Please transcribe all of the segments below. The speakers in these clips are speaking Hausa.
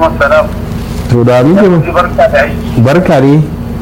alaikum salam to da muke barka da aiki barka ne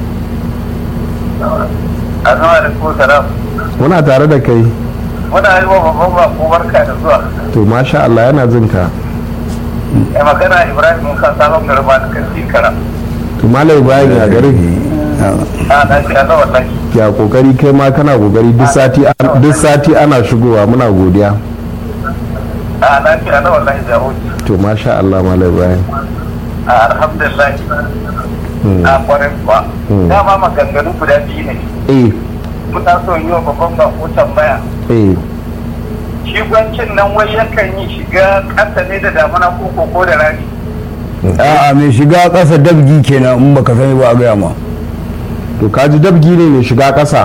assalamu alaikum salam muna tare da kai muna yi wa babban bako barka da zuwa to masha Allah yana jin ka ya magana ibrahim musa sabon garba da kan kara to malai bayan ya gari a na shi ana wallahi ya kokari kai ma kana kokari duk sati duk sati ana shigowa muna godiya a na shi ana wallahi da hoji to masha Allah malai bayan a alhamdulillah a kwarin kuwa dama maganganu guda biyu ne eh muna so yi wa babban bako tambaya eh shi gwancin nan wai yakan yi shiga ƙasa ne da damuna ko ko da rani a'a mai shiga ƙasa dabgi kenan in baka sani ba a gaya ma to kaji dabgi ne mai shiga ƙasa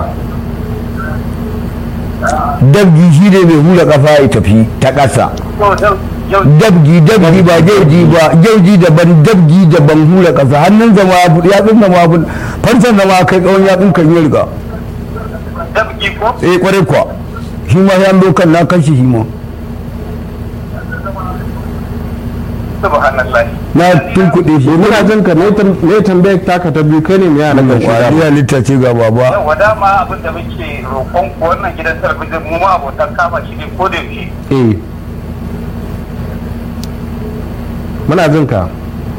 dabgi shi ne mai hula kafa ya tafi ta ƙasa yau yau dabgi dabgi ba jauji ba jauji daban dabgi daban hula ƙasa hannun zama yatsun zama fansan zama kai tsawon yatsun kan yi riga dabgi ko eh kwarai kuwa shi ma ya kan na kashi shi ma subhanallah na tunkuɗe shi muna jin ka ne tambayar taka ta biyu kai ne mai yana kan shiga kwariya littace ga baba yawa dama abin da muke roƙon ku wannan gidan talabijin mu ma abotan kama shi ne ko da yaushe eh muna jin ka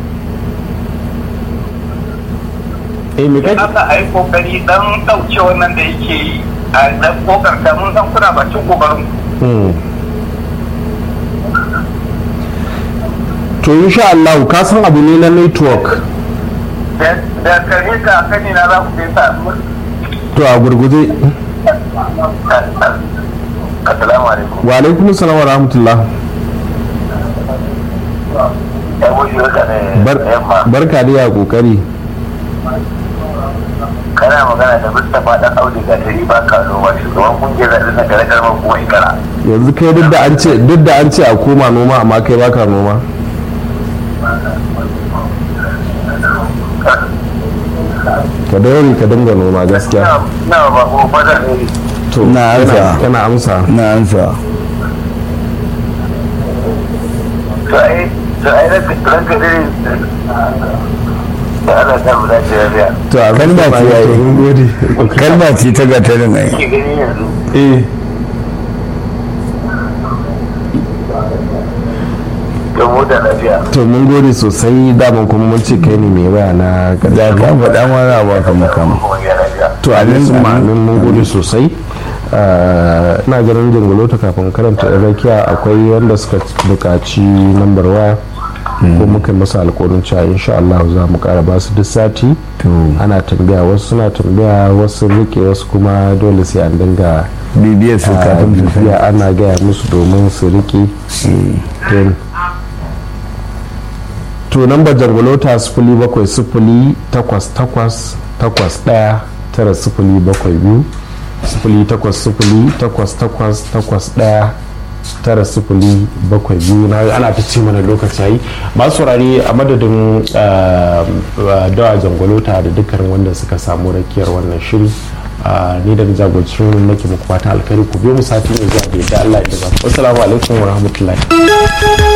eh me in kake aka a yi kokari dan ɗauke wannan da yake yi a dan kokarta mun san kuna bakin kokarin Hmm. to insha Allah ka san abu ne na network da da karshe ka kani na za ku sai sa to a gurguje assalamu alaikum wa alaikum salam wa rahmatullah ya wuce ka ne Bar- yamma barka da ya kokari kana magana da Mustapha dan Audu ga tari ba ka noma shugaban kungiyar zaɓen na kare karman kuma ikara yanzu kai duk da an ce duk da an ce a koma noma amma kai baka noma ka daure ka dinga noma gaskiya na ba ko fada ne to Na yana- amsa. yana amsa na ansa to ai to ai ranka ranka dare da Allah ta buɗa ce ya to a Kalma ce gaskiya yayi. mun gode kalma ce ta gatarin ai ke gani yanzu eh don mota lafiya to mun gode sosai daman kuma mun ce kai ne mai waya na da ka faɗa ma za a baka makama kuma ya lafiya to amin sun ma'amin mun gode sosai Ah, ina ganin jangolota kafin karanta yan rakiya akwai wanda suka buƙaci lambar waya ko muka yi masa alƙawarin cewa insha Allah za mu ƙara ba su duk sati to ana tambaya wasu suna tambaya wasu rike wasu kuma dole sai an dinga bibiyar su ah, kafin su sani bibiya ana gaya musu domin su rike Don- to namba jangolota sifili bakwai sifili takwas takwas takwas ɗaya tara sifili bakwai biyu sifili takwas sifili takwas takwas takwas ɗaya tara sifili bakwai biyu na ana ta ce mana lokaci yayi masu saurari a madadin ah, ah, dawa jangolota da dukkanin wanda suka samu rakiyar wannan shiri ah, ni da jagorancin shirin nake muku fatan alkhairi ku biyo mu sati mai zuwa da yadda Allah ya da assalamu alaikum wa rahmatullahi